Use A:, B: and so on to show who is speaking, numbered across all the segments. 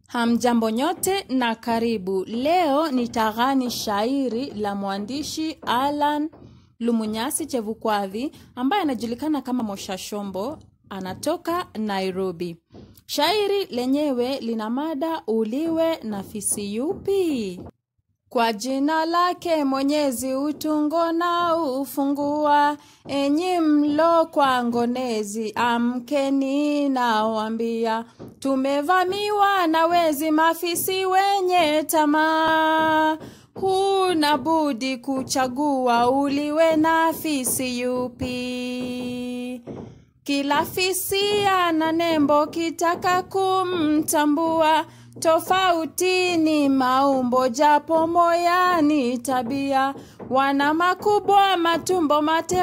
A: Hamjambo nyote na karibu. Leo nitaghani shairi la mwandishi Alan Lumunyasi Chevukwadhi ambaye anajulikana kama Mosha Shombo, anatoka Nairobi. Shairi lenyewe lina mada uliwe na fisi yupi? Kwa jina lake Mwenyezi utungo na ufungua, enyi mlo kwa ngonezi, amkeni nawambia, tumevamiwa na wezi mafisi wenye tamaa. Huna budi kuchagua uliwe na fisi yupi? Kila fisi ana nembo, kitaka kumtambua tofauti ni maumbo, japo moyani tabia. Wana makubwa matumbo, mate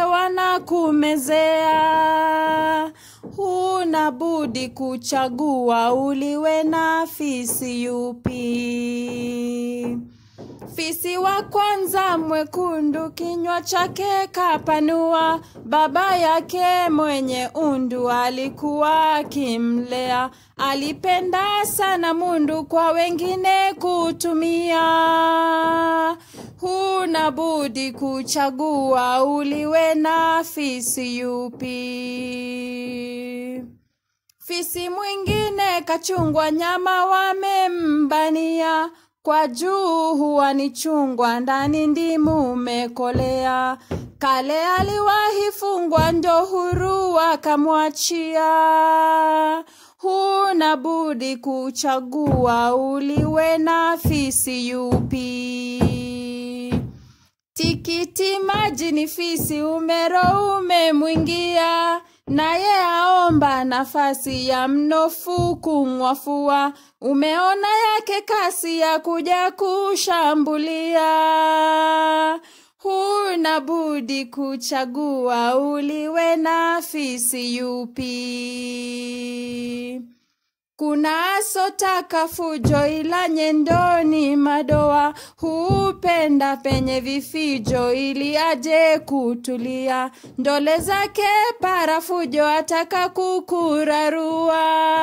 A: wanakumezea. Huna budi kuchagua uliwe na fisi yupi? Fisi wa kwanza mwekundu, kinywa chake kapanua. Baba yake mwenye undu alikuwa akimlea, alipenda sana mundu kwa wengine kutumia. Huna budi kuchagua uliwe na fisi yupi? Fisi mwingine kachungwa, nyama wamembania kwa juu huwa ni chungwa, ndani ndimu umekolea. Kale aliwahi fungwa, ndo huru wakamwachia. Huna budi kuchagua uliwe na fisi yupi? Tikiti maji ni fisi, umero umemwingia, naye aomba nafasi ya mnofu kumwafua. Umeona yake kasi ya kuja kushambulia. Huna budi kuchagua uliwe na fisi yupi? Kuna asotaka fujo ila nyendoni madoa, hupenda penye vifijo ili aje kutulia. Ndole zake parafujo ataka kukurarua.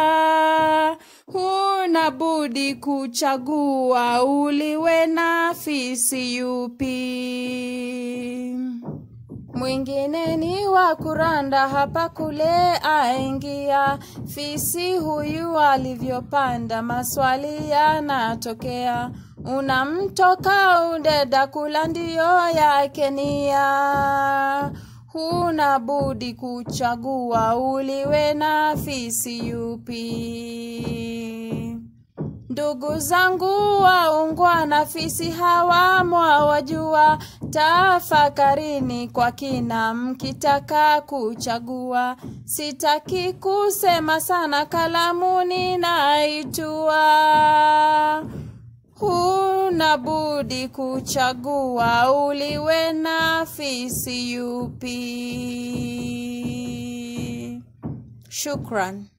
A: Huna budi kuchagua uliwe na fisi yupi? Mwingine ni wa kuranda hapa kule aingia. Fisi huyu alivyopanda, maswali yanatokea. Unamtoka udeda kula ndiyo yake nia. Huna budi kuchagua uliwe na fisi yupi? Ndugu zangu waungwana, fisi hawa mwawajua. Tafakarini kwa kina mkitaka kuchagua. Sitaki kusema sana, kalamu ninaitua. Huna budi kuchagua uliwe na fisi yupi? Shukran.